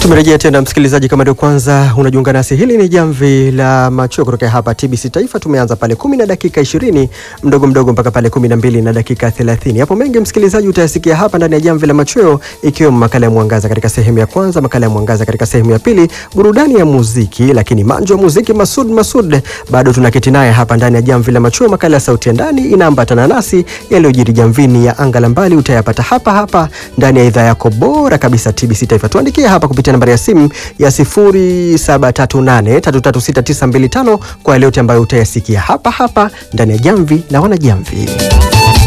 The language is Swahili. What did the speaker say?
Tumerejea tena msikilizaji, kama ndio kwanza unajiunga nasi, hili ni jamvi la macho kutoka hapa TBC Taifa. Tumeanza pale kumi na dakika ishirini mdogo mdogo mpaka pale kumi na mbili na dakika thelathini. Hapo mengi msikilizaji utayasikia hapa ndani ya jamvi la machweo, ikiwemo makala ya mwangaza katika sehemu ya kwanza, makala ya mwangaza katika sehemu ya pili, burudani ya muziki, lakini manjo wa muziki Masud Masud bado tunaketi naye hapa ndani ya jamvi la machweo. Makala ya sauti ya ndani inaambatana nasi, yaliyojiri jamvini ya anga la mbali utayapata hapa hapa ndani ya idhaa yako bora kabisa TBC Taifa. Tuandikie hapa kupitia nambari ya simu ya 0738336925 kwa yale yote ambayo utayasikia hapa hapa ndani ya jamvi la wanajamvi.